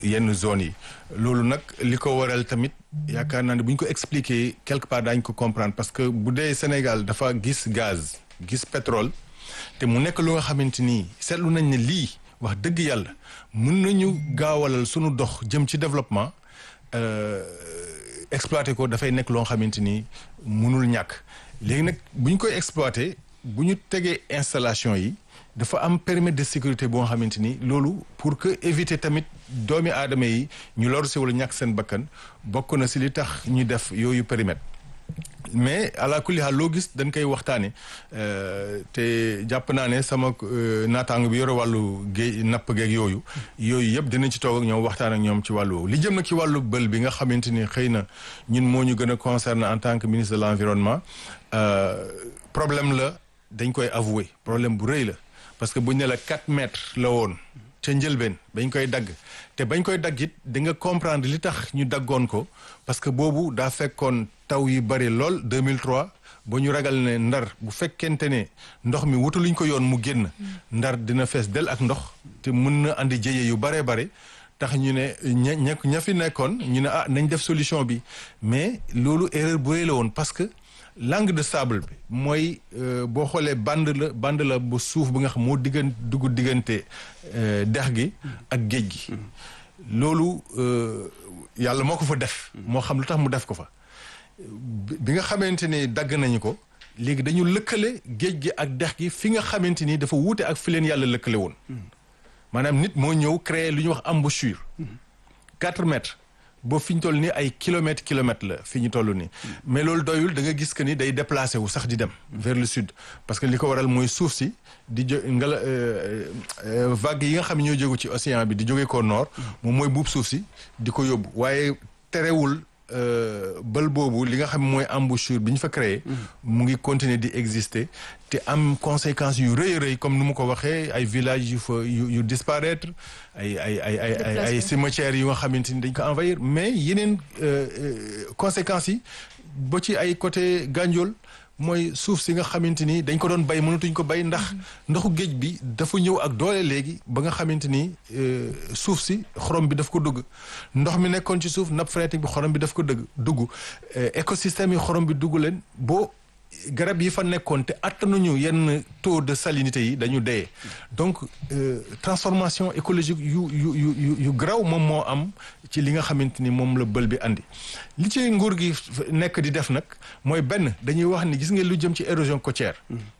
yenn zones yi loolu nag li ko waral tamit yaakaar naa ne bu ñu ko expliquer quelque part daañu ko comprendre parce que bu dee Sénégal dafa gis gaz gis pétrole te mu nekk lu nga xamante ni seetlu nañ ne lii wax dëgg yàlla mën nañu gaawalal sunu dox jëm ci développement exploiter ko dafay nekk loo xamante ni mënul ñàkk léegi nag bu ñu koy exploiter bu ñu tegee installation yi dafa am périmètre de sécurité boo xamante ni loolu pour que éviter tamit doomi aadama yi ñu loru si wala ñàkk seen bakkan bokk na si li tax ñu def yooyu périmètre mais ala kulli haal loo gis dañ koy waxtaane te jàpp naa ne sama naataango bi yore wàllu géej napp geeg yooyu yooyu yëpp dinañ ci toog ak ñoom waxtaan ak ñoom ci wàllu woowu li jëm nag ci wàllu bël bi nga xamante ni xëy na ñun moo ñu gën a concerné en tant que ministre de l'environnement problème la dañ koy avouer problème bu rëy la parce que buñ ne la 4 mètres la woon ca njëlbeen bañ koy dagg te bañ koy dagg it di nga comprendre li tax ñu daggoon ko parce que boobu daa fekkoon taw yi bari lool 2003 ba ñu ragal ne ndar bu fekkente ne ndox mi wutaluñ ko yoon mu génn ndar dina fees del ak ndox te mën na andi jëye yu bare bare tax ñu ne ña ña ña fi nekkoon ñu ne ah nañ def solution bi mais loolu erreur bu rëy la woon parce que langue de sable bi mooy boo xoolee bande la bande la bu suuf bi nga xam moo diggan dugg diggante dex gi ak géej gi loolu yàlla moo ko fa def moo xam lu tax mu def ko fa bi nga xamante ni dagg nañu ko léegi dañu lëkkale géej gi ak dex gi fi nga xamante ni dafa wuute ak fi leen yàlla lëkkale woon maanaam nit moo ñëw créer lu ñuy wax embouchure quatre mètres boo fi ñu toll nii ay kilomètres kilomètres la fi ñu toll nii mais loolu doyul da nga gis que ni day déplacé wu sax di dem vers le sud parce que li ko waral mooy suuf si di jo ngala vague yi nga xam ne ñoo jógu ci océan bi di jóge ko nord moom mooy buub suuf si di ko yóbbu waaye terewul bël boobu li nga xam mooy embouchure bi ñu fa créé mu ngi continuer di exister te am conséquences yu rëy rëy comme nu mu ko waxee ay villages yu fa yu yu disparaître ay ay ay ay ay ay cimetières yu nga xamante ni dañ ko envahir mais yeneen conséquences yi ba ci ay côté Gandiol mooy suuf si nga xamante ni dañ ko doon bay mënatuñ ko bay ndax ndoxu géej bi dafa ñëw ak doole léegi ba nga xamante ni suuf si xorom bi daf ko dugg ndox mi nekkoon ci suuf nappe phréatique bi xorom bi daf ko dëgg dugg écosystème yi xorom bi dugg leen boo garab yi fa nekkoon te attanuñu yenn taux de salinité yi dañu dee donc transformation écologique yu yu yu yu graw moom moo am ci li nga xamante ni moom la bël bi andi li ci nguur gi nekk di def nag mooy benn dañuy wax ni gis nga lu jëm ci érosion côtière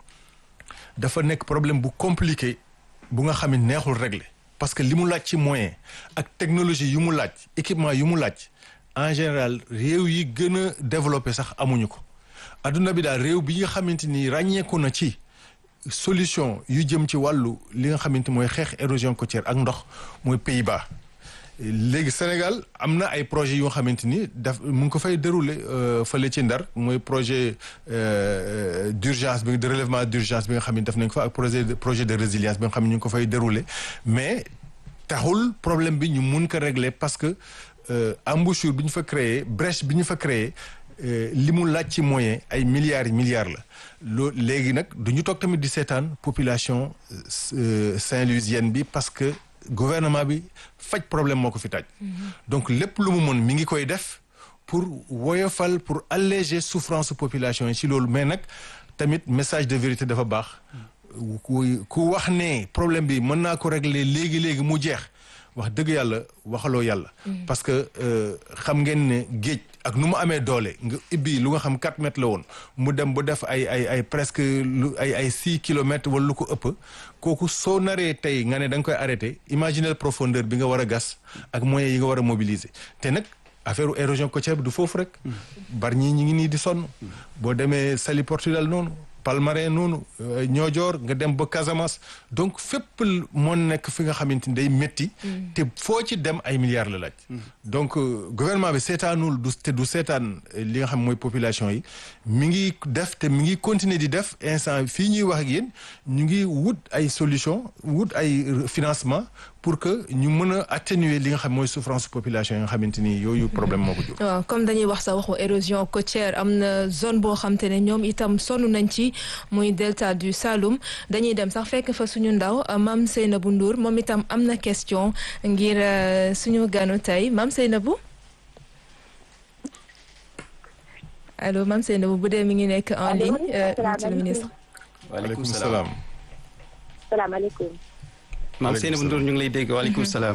dafa nekk problème bu compliqué bu nga xam ne neexul régler parce que li mu laaj ci moyen ak technologie yu mu laaj équipement yu mu laaj en général réew yi gën a développé sax amuñu ko adduna bi daal réew bi nga xamante ni ràññeeku na ci solution yu jëm ci wàllu li nga xamante mooy xeex érosion côtière ak ndox mooy Pays-Bas léegi Sénégal am na ay projets yoo xamante ni daf mu ngi ko fay dérouler fële ci Ndar mooy projet d'urgence bi de relèvement d'urgence bi nga xam ne def nañ ko fa ak projet de projet de résilience bi nga xam ne ñu ngi ko fay dérouler mais taxul problème bi ñu mun ko régler parce que embouchure bi ñu fa créé brèche bi ñu fa créé li mu laaj ci moyen ay milliards yi milliards la loo léegi nag du ñu toog tamit di seetaan population saint-louisienne bi parce que gouvernement bi faj problème moo ko fi taaj donc lépp lu mu mën mi ngi koy def pour woyofal pour alléger souffrance population yi ci loolu mais nag tamit message de vérité dafa baax ku ku wax ne problème bi mën naa ko régler léegi léegi mu jeex wax dëgg yàlla waxaloo yàlla. parce que xam ngeen ne géej ak nu mu amee doole nga ibbi lu nga xam 4 mètres la woon mu dem ba def ay ay ay presque lu ay ay 6 kilomètres wala lu ko ëpp kooku soo naree tey nga ne da nga koy arrêté imaginer profondeur bi nga war a gas ak moyens yi nga war a mobiliser te nag. affaire érosion côtière bi du foofu rek bari ñi ñi ngi nii di sonn boo demee Saly Portudal noonu Palmarin noonu Niodior nga dem ba Casamance donc fépp moo nekk fi nga xamante ni day métti te foo ci dem ay milliards la laaj donc gouvernement bi seetaanul du te du seetaan li nga xam mooy population yi mi ngi def te mi ngi continuer di def instant fii ñuy wax ak yéen ñu ngi wut ay solution wut ay financement pour que ñu mën a atténuer li nga xam mooy souffrance population yi nga xamante ni yooyu problème moo ko jur. waaw comme dañuy wax sa waxu érosion côtière am na zone boo xam te ne ñoom itam sonn nañ ci muy delta du Saloum dañuy dem sax fekk fa suñu ndaw Mame Seynabou Ndour moom itam am na question ngir suñu ganu tey Mame Seynabou allo Mame Seynabou bu dee mi ngi nekk en ligne monsieur le ministre. waaleykum salaam. salaamaaleykum. Mame Seynabou Ndour ñu ngi lay dégg waaleykum salaam.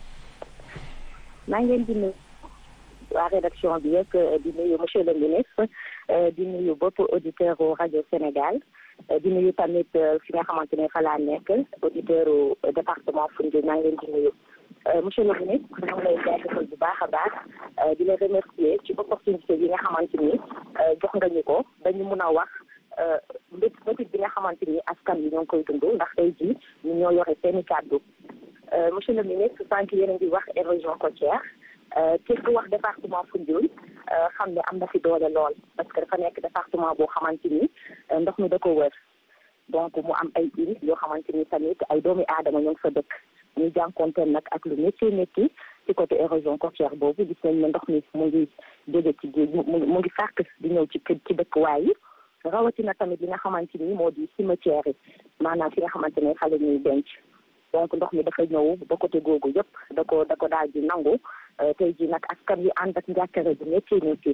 maa ngi leen di nuyu waa rédaction bi yëpp di nuyu monsieur le ministre di nuyu bopp auditeur u rajo Sénégal di nuyu tamit fi nga xamante ne fa laa nekk auditeur u département Foundiougne maa ngi leen di nuyu. monsieur le ministre maa ngi lay jaajëfal bu baax a baax di la remercier ci opportunité bi nga xamante ni jox nga ñu ko dañu mun a wax mbét métit bi nga xamante ni askan bi ñoo ngi koy dund ndax tey jii ñu ñoo yore seeni kàddu monsieur le ministre sànq yéen a ngi wax érosion côtière ci ku wax département Foundiougne xam ne am na fi doole lool parce que dafa nekk département boo xamante ni ndox mi da ko wër donc mu am ay îles yoo xamante ni tamit ay doomi aadama ñoo ngi fa dëkk ñu jànkonteel nag ak lu métti métti ci côté érosion côtière boobu gis nañ ne ndox mi mu ngi jóge ci géej mu ngi fàkk di ñëw ci ci dëkkuwaay yi rawatina tamit li nga xamante ni moo di cimetière yi maanaam fi nga xamante ne xale ñuy denc donc ndox mi dafa ñëw ba côté googu yëpp da ko da ko daal di nangu tey jii nag askan wi ànd ak njàkkare bi métti métti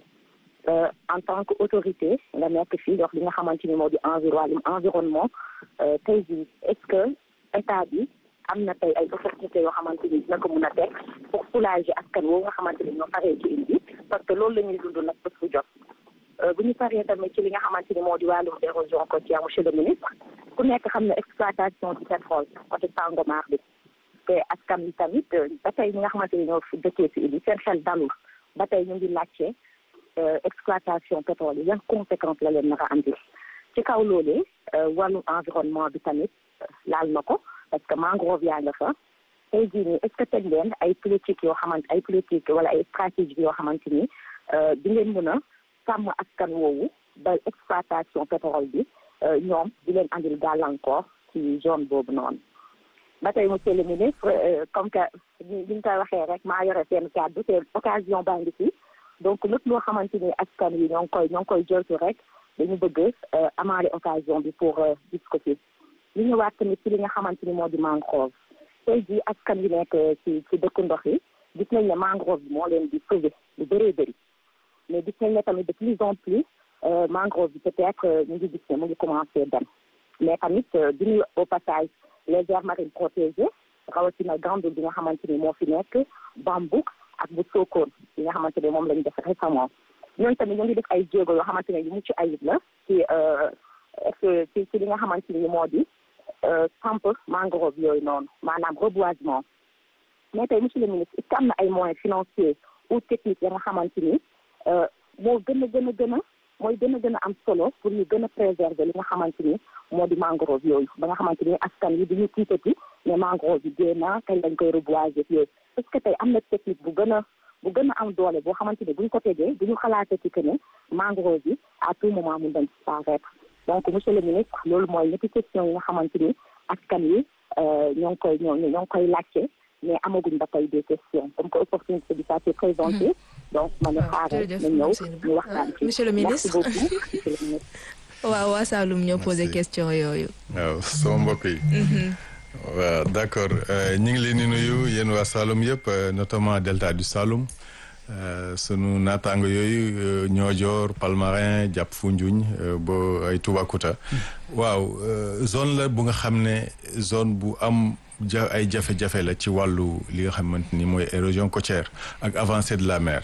en tant que autorité nga nekk fii wax li nga xamante ni moo di environ environnement tey jii est-ce que état bi am na tey ay opportunité yoo xamante ni dina ko mun a teg pour soulager askan woowu nga xamante ni ñoo paree ci indi parce que loolu la ñuy dund nag bés bu jot bu ñu paree tamit ci li nga xamante ni moo di wàllum érosion côtière monsieur le ministre ku nekk xam ne exploitation du pétrole côté Sangomar bi te askan bi tamit ba tey ñi nga xamante ni ñoo fi dëkkee ci indi seen xel dalul ba tey ñu ngi laajte exploitation pétrole yi yan conséquence la leen nar a andi ci kaw loolee wàllum environnement bi tamit laal na ko parce que mangrove yaa nga fa tey jii nii est-ce que teg ngeen ay politique yoo xamante ay politique wala ay stratégie yoo xamante ni di ngeen mën a sàmm askan woowu ba exploitation pétrole bi ñoom di leen andil gàllankoor ci zone boobu noonu ba tey monsieur le ministre comme que ni ñu koy waxee rek maa yore seen kàddu te occasion baa ngi fi donc lépp loo xamante ni askan wi ñoo ngi koy ñoo ngi koy joltu rek dañu bëgg amaale occasion bi pour gis ko fi ñu ñëwaat tamit ci li nga xamante ni moo di mangrove tey jii askan wi nekk ci ci dëkku ndox yi gis nañ ne mangrove bi moo leen di sauver lu bëree bëri mais gis nañ ne tamit de plus en plus mangrove bi peut-être ñu ngi gis ne mu ngi commencé dem mais tamit di nuyu au passage les aires marines protégées rawatina Gandoul bi nga xamante ni moo fi nekk Bambouk ak bu Sokone bi nga xamante ne moom lañu def récemment ñooñu tamit ñu ngi def ay jéego yoo xamante ne yu mucc ayib la ci ci ci li nga xamante ni moo di samp mangrove yooyu noonu maanaam reboisement mais tey monsieur le ministre est-ce que am na ay moyens financiers ou techniques ya nga xamante ni moo gën a gën a gën a mooy gën a gën a am solo pour ñu gën a préserver li nga xamante ni moo di mangrove yooyu ba nga xamante ni askan wi duñu tiitati mais mangrove yi dee na kañ lañ koy reboiser yooyu est-ce que tey am na technique bu gën a bu gën a am doole boo xamante ni buñ ko tegee duñu xalaatati que ne mangrove yi à tout moment mun dañ disparaître donc monsieur le ministre loolu mooy ñetti question yi nga xamante ni askan wi ñoo ngi koy ñoo ñoo ngi koy laajte mais amaguñ ba tey des questions comme que opportunité bi ça s'est présenté donc ma ne xaaral na ñëw ñu waxtaan ci monsieur le ministre merci beaucoup monsieur le ministre waaw waa Saloum ñoo posé question yooyu waaw sama mbokk yi waaw d'accord ñu ngi leen di nuyu yéen waa Saloum yëpp notamment delta du Saloum sunu naataango yooyu Niodior Palmarin jàpp Foundiougne ba ay Toubacouta waaw zone la bu nga xam ne zone bu am ja ay jafe-jafe la ci wàllu li nga xamante ni mooy érosion côtière ak avancée de la mer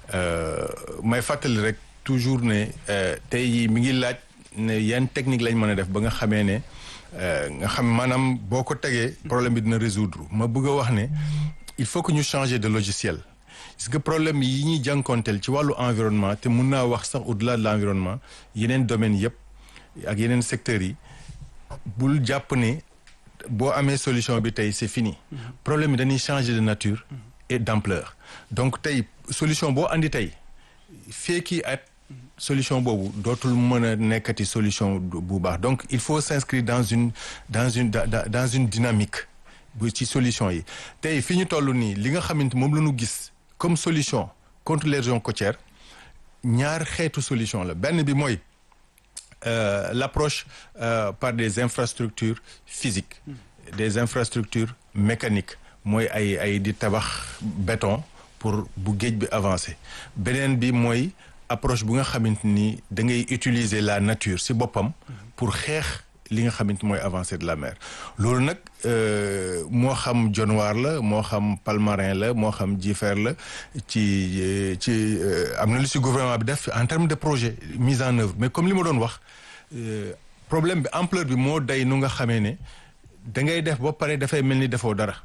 may fàttali rek toujours ne tey jii mi ngi laaj ne yan technique lañ mën a def ba nga xamee ne nga xam maanaam boo ko tegee problème bi dina résoudre ma bëgg a wax ne il faut que ñu changer de logiciel parce que problème yi ñuy jànkonteel ci wàllu environnement te mun naa wax sax au-delà de l'environnement yeneen domaines yëpp ak yeneen secteurs yi bul jàpp ne boo amee solution bi tey c'est fini problème yi dañuy changer de nature et d'ampleur donc tey solution boo andi tey feeki at solution boobu dootul mën a nekkati solution bu baax donc il faut s'inscrire dans une dans une dans une dynamique bu ci solution yi tey fi ñu toll nii li nga xamante moom la ñu gis comme solution contre l'érosion côtière ñaar xeetu solution la benn bi mooy euh, l'approche euh, par des infrastructures physiques des infrastructures mécaniques mooy ay ay di tabax béton pour bu géej bi avancer beneen bi mooy approche bu nga xamante ni da ngay utiliser la nature ci boppam pour xeex li nga xamante mooy avancée de la mer loolu nag moo xam Dionewar la moo xam Palmarin la moo xam Jifeer la ci ci am na lu ci gouvernement bi def en termes de projet mise en œuvre mais comme li ma doon wax problème bi ampleur bi moo day nu nga xamee ne da ngay def ba pare dafay mel ni defoo dara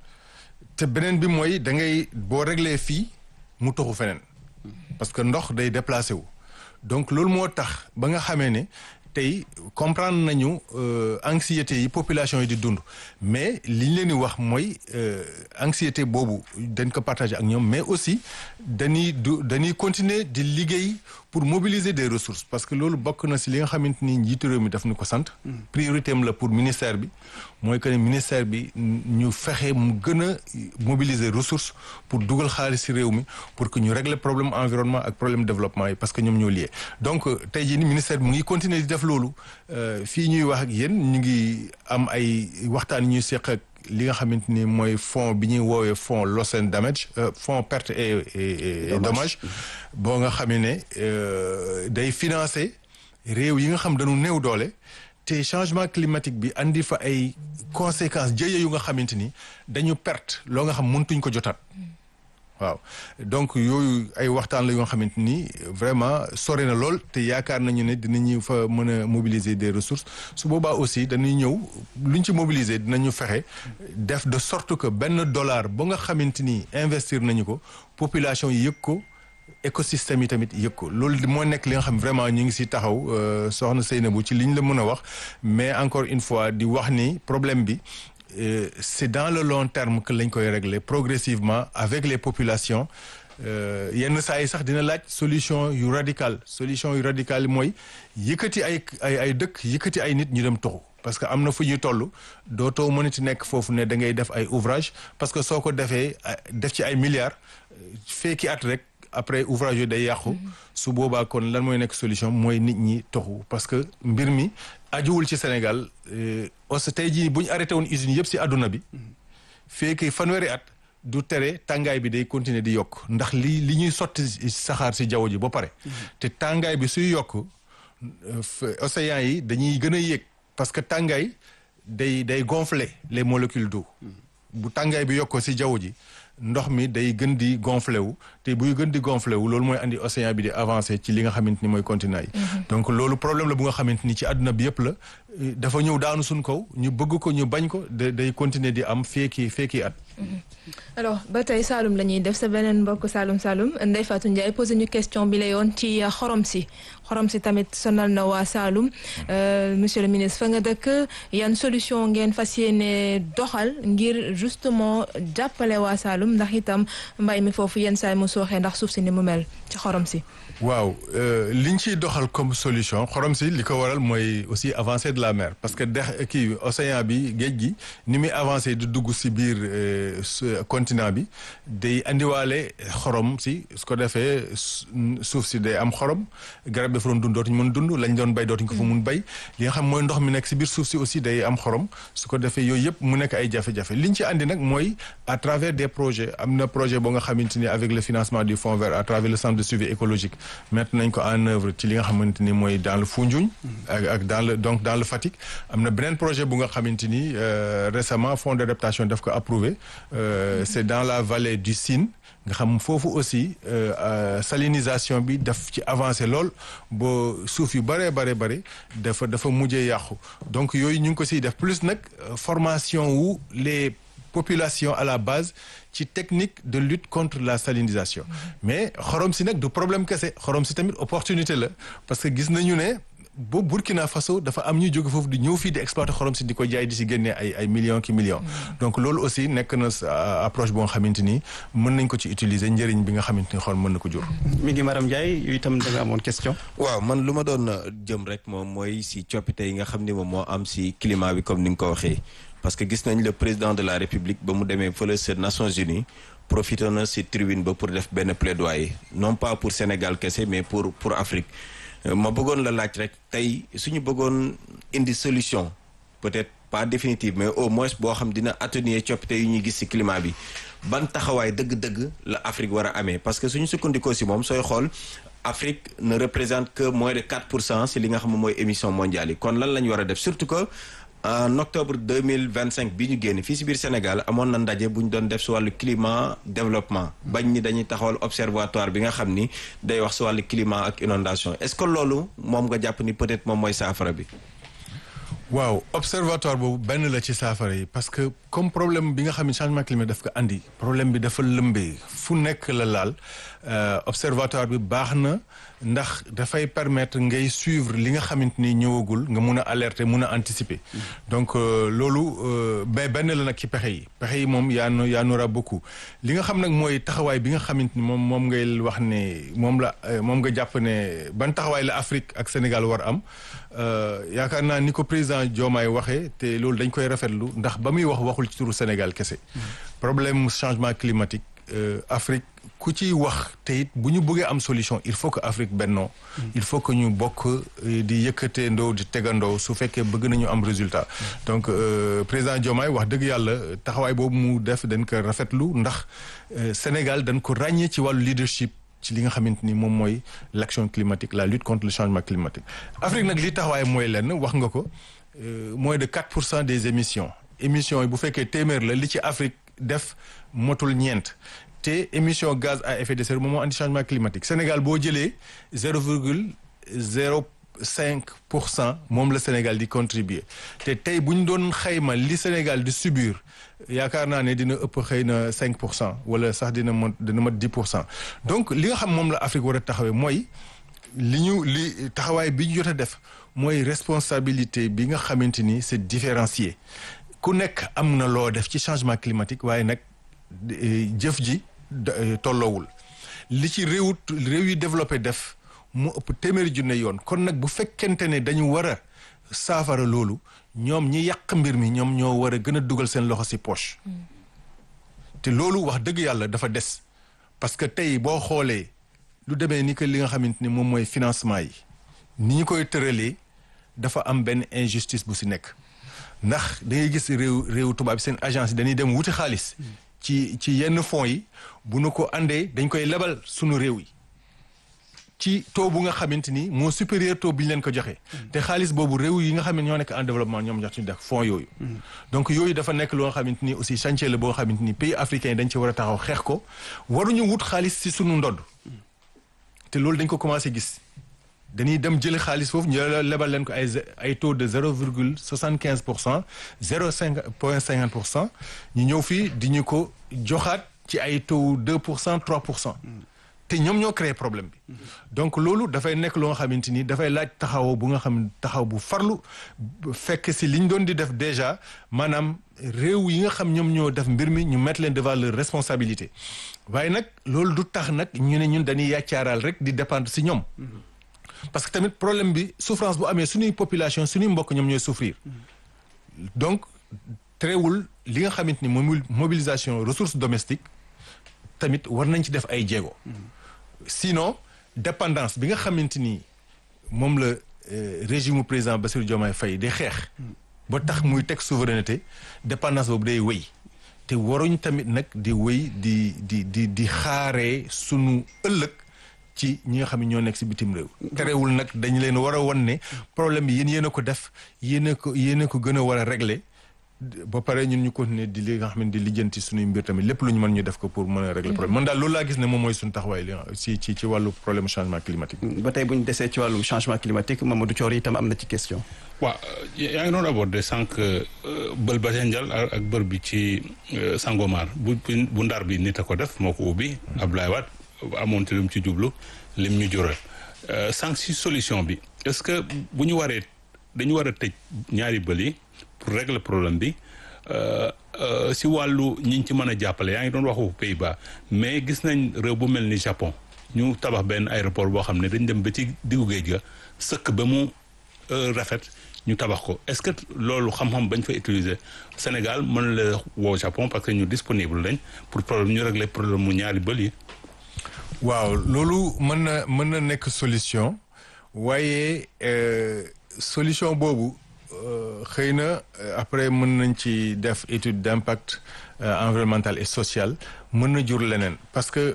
te beneen bi mooy da ngay boo réglé fii mu toxu feneen parce que ndox day déplacé wu donc loolu moo tax ba nga xamee ne tey comprendre nañu anxiété yi population yi di dund mais li ñu leen di wax mooy anxiété boobu dañ ko partager ak ñoom mais aussi dañuy du dañuy continuer di liggéey pour mobiliser des ressources parce que loolu bokk na ci li nga xamante ni njiitu réew mi daf ñu ko sant. priorité am la pour ministère bi mooy que ne ministère bi ñu fexe mu gën a mobiliser ressources pour dugal xaalis ci réew mi pour que ñu régler problème environnement ak problème développement yi parce que ñoom ñoo lié donc tey jii ni ministère bi mu ngi continuer di def loolu fii ñuy wax ak yéen ñu ngi am ay waxtaan ñuy seq ak li nga xamante ni mooy fonds bi ñuy woowee fonds loss and damage fonds perte et et dommage boo nga xamee ne day financer réew yi nga xam dañu néew doole te changement climatique bi andi fa ay conséquences jëye yu nga xamante ni dañu perte loo nga xam mëntuñ ko jotaat waaw donc yooyu ay waxtaan la yoo xamante ni vraiment sore na lool te yaakaar nañu ne dinañu fa mën a mobiliser des ressources su boobaa aussi dañuy ñëw luñ ci mobiliser dinañu fexe def de sorte que benn dollar ba nga xamante ni investir nañu ko population yi yëg ko écosystème yi tamit yëg ko loolu moo nekk li nga xam vraiment ñu ngi si taxaw soxna Seynabou ci liñ la mën a wax mais encore une fois di wax ni problème bi Euh, c'est dans le long terme que lañ koy régler progressivement avec les populations yenn saa yi sax dina laaj solution yu radical solution yu radical yi mooy yëkkati ay ay ay dëkk yëkkati ay nit ñu dem toxu parce que am na fu ñuy toll dootoo mënati nekk foofu ne da ngay def ay ouvrage parce que soo ko defee def ci ay milliards fekki at rek après ouvrage yooyu day yàqu su boobaa kon lan mooy nekk solution mooy nit ñi toxu parce que mbir mi ajuwul ci Sénégal aussi tey jii bu ñu arrêté woon usines yëpp si àdduna bi fekk fanweeri at du tere tàngaay bi day continuer di yokk ndax li li ñuy sotti saxaar si jaww ji ba pare te tàngaay bi suy yokk océans yi dañuy gën a yéeg parce que tàngaay day day gonfler les molécules d'eau bu tàngaay bi yokkoo si jaww ji ndox mi day gën di gonflé wu te buy gën di gonflé wu loolu mooy andi océan bi di avancé ci li nga xamante ni mooy continent yi. donc loolu problème la bu nga xamante ni ci àdduna bi yëpp la dafa ñëw daanu suñ kaw ñu bëgg ko ñu bañ ko day continuer di am feeki feeki at. alors ba tey Saloum la ñuy def sa beneen mbokk Saloum Saloum Ndeye Fatou Ndiaye posé ñu question bi la yoon ci xorom si xorom si tamit sonal na waa Saloum monsieur le ministre fa nga dëkk yan solution ngeen fas yéene doxal ngir justement jàppale waa Saloum ndax itam mbay mi foofu yenn saay mu sooxee ndax suuf si ni mu mel ci xorom si. waaw liñ ciy doxal comme solution xorom si li ko waral mooy aussi avancée de la mer parce que dex kii océan bi géej gi ni muy avancé di dugg si biir continent bi day andiwaale xorom si su ko defee suuf si day am xorom garab dafa doon dund dootuñ mën dund lañ doon bay dootuñ ko fa mun bay li nga xam mooy ndox mi nekk si biir suuf si aussi day am xorom su ko defee yooyu yëpp mu nekk ay jafe-jafe liñ ci andi nag mooy à travers des projets am na projet boo nga xamante ni avec le financement du fonds vert à travers le centre de suivi écologique mettre nañ ko en œuvre ci li nga xamante ni mooy dans le Foundiougne ak ak dans le donc dans le Fatick am na beneen projet bu nga xamante ni récemment fonds d'adaptation daf ko approuvé c'est dans la vallée du Sine nga xam foofu aussi salinisation bi daf ci avancé lool boo suuf yu bëree bare bëri dafa dafa mujjee yàqu donc yooyu ñu ngi ko siy def plus nag formation wu les populations à la base ci technique de lutte contre la salinisation mais xorom si nag du problème kese xorom si tamit opportunité la parce que gis nañu ne ba Burkina Faso dafa am ñu jóge foofu di ñëw fii di exploiter xorom si di ko jaay di si génnee ay ay millions ki millions donc loolu aussi nekk na approche boo nga xamante ni mën nañ ko ci utiliser njëriñ bi nga xamante ni xool mën na ko jur mi ngi Maram Ndiaye yu itam da nga amoon question waaw man lu ma doon jëm rek moom mooy si coppite yi nga xam ni moom moo am si climat bi comme ni nga ko waxee parce que gis nañ le président de la république ba mu demee fële sa Nations Unies profité na si tribune ba pour def benn plaidoyer non pas pour Sénégal kese mais pour pour Afrique ma bëggoon la laaj rek tey suñu bëggoon indi solution peut-être pas définitive mais au moins boo xam dina atténuer coppite yu ñuy gis ci climat bi ban taxawaay dëgg-dëgg la Afrique war a amee parce que suñu sukkandikoo ci moom sooy xool Afrique ne représente que moins de 4 pour cent ci li nga xam ne mooy émission mondiale yi kon lan la ñu war a def surtout que en octobre 2025 bi ñu génn fii ci biir Sénégal amoon na ndaje bu ñu doon def ci wàllu climat développement bañ ni dañuy taxawal observatoire bi nga xam ni day wax ci wàllu climat ak inondation est-ce que loolu moom nga jàpp ni peut-être moom mooy saafara bi waaw observatoire boobu benn la ci saafara yi parce que comme problème bi nga xam ne changement climatique daf ko andi problème bi dafa lëmbee fu nekk la laal observatoire bi baax na ndax dafay permettre ngay suivre li nga xamante ni ñëwagul nga mun a alerter mun a anticiper. donc loolu ba benn la nag ci pexe yi pexe yi moom yaa yaa nora beaucoup li nga xam nag mooy taxawaay bi nga xamante ni moom moom ngay wax ne moom la moom nga jàpp ne ban taxawaay la Afrique ak Sénégal war am yaakaar naa ni ko président Diomaye waxee te loolu dañ koy rafetlu ndax ba muy wax waxul ci turu Sénégal kese. problème changement climatique Afrique ku ciy wax te it bu ñu bëggee am solution il faut que Afrique bennoo il faut que ñu bokk di yëkkatee ndoo di tegandoo su fekkee bëgg nañu am résultat donc président Diomaye wax dëgg yàlla taxawaay boobu mu def dañ ko rafetlu ndax Sénégal dañ ko ràññee ci wàllu leadership ci li nga xamante ni moom mooy l'action climatique la lutte contre le changement climatique Afrique nag li taxawaay mooy lenn wax nga ko moins de 4 pour cent des émissions émissions yi bu fekkee téeméer la li ci Afrique def motul ñeent te émission gaz à effet de serre moom moo andi changement climatique Sénégal boo jëlee zéro virgule zéro cinq pour cent moom la Sénégal di contribuer te tey bu ñu doon xayma li Sénégal di subir yaakaar naa ne dina ëpp xëy na cinq pour cent wala sax dina mot dina mat dix pour cent donc li nga xam moom la Afrique war a taxawee mooy li ñu li taxawaay bi ñu jot a def mooy responsabilité bi nga xamante ni c'est différencié ku nekk am na loo def ci changement climatique waaye nag jëf ji tolloowul li ci réew réew yi développé def mu ëpp téeméeri junne yoon kon nag bu fekkente ne dañu war a saafara loolu ñoom ñi yàq mbir mi ñoom ñoo war a gën a dugal seen loxo ci poche te loolu wax dëgg yàlla dafa des parce que tey boo xoolee lu demee ni que li nga xamante ni moom mooy financement yi ni ñu koy tëralee dafa am benn injustice bu ci nekk ndax da ngay gis réew réew tubaab seen agence yi dañuy dem wuti xaalis ci ci yenn fonds yi bu nu ko àndee dañ koy lebal sunu réew yi ci taux bu nga xamante ni moo supérieur taux bi ñu leen ko joxe. te xaalis boobu réew yi nga xam ne ñoo nekk en développement ñoom ñoo ci def fonds yooyu. donc yooyu dafa nekk loo xamante ni aussi chantier la boo xamante ni pays africains yi dañ ci war a taxaw xeex ko waruñu wut xaalis ci sunu ndodd te loolu dañ ko commencé gis. dañuy dem jëli xaalis foofu ñu lebal leen ko ay ay taux de zéro virgule soixante quinze pour cent zéro cinq point cinquante pour cent ñu ñëw fii di ñu ko joxaat ci ay taux deux pour cent trois pour cent te ñoom ñoo créé problème bi donc loolu dafay nekk loo nga xamante ni dafay laaj taxawoo bu nga xam taxaw bu farlu fekk si li ñu doon di def déjà maanaam réew yi nga xam ñoom ñoo def mbir mi ñu mettre leen devant leur responsabilité waaye nag loolu du tax nag ñu ne ñun dañuy yàccaaral rek di dépendre si ñoom parce que tamit problème bi souffrance bu amee suñuy population suñuy mbokk ñoom ñooy souffrir donc teewul li nga xamante ni moom mobilisation ressources domestiques tamit war nañ ci def ay jéego sinon dépendance bi nga xamante ni moom la régime président Bassirou Diomaye Faye di xeex ba tax muy teg souveraineté dépendance boobu day wéy te waruñ tamit nag di wéy di di di di xaaree sunu ëllëg ci ñi nga xam ne ñoo nekk ci bitim réew. terewul nag dañu leen war a wan ne problème bi yéen yéen a ko def yéen a ko yéen a ko gën a war a régler ba pare ñun ñu continuer di li nga xam ne di lijjanti suñuy mbir tamit lépp lu ñu mën ñu def ko pour mën a régler problème man daal loolu laa gis ne moom mooy suñu taxawaay li ci ci ci wàllu problème changement climatique. ba tey bu ñu desee ci wàllum changement climatique Mamadou Thior itam am na ci question. waaw yaa ngi doon abordé sànq bël Badiane ak bër bi ci Sangomar bu bu ndar bi nit a ko def moo ko ubbi Abdoulaye Wade amoon te lu mu ci jublu lim ñu jural sànq si solution bi est-ce que bu ñu waree dañu war a tëj ñaari bël yi pour régler problème bi si wàllu ñi ci mën a jàppale yaa ngi doon waxu Pays-Bas mais gis nañ réew bu mel ni Japon ñu tabax benn aéroport boo xam ne dañ dem ba ci diggu géej ga sëkk ba mu rafet ñu tabax ko est-ce que loolu xam-xam bañ fa utiliser Sénégal mën la woo Japon parce que ñu disponible lañ pour problème ñu régler problème mu ñaari bël yi. waaw loolu mën na mën na nekk solution waaye solution boobu xëy na après mën nañ ci def étude d'impact environnemental et social mën na jur leneen parce que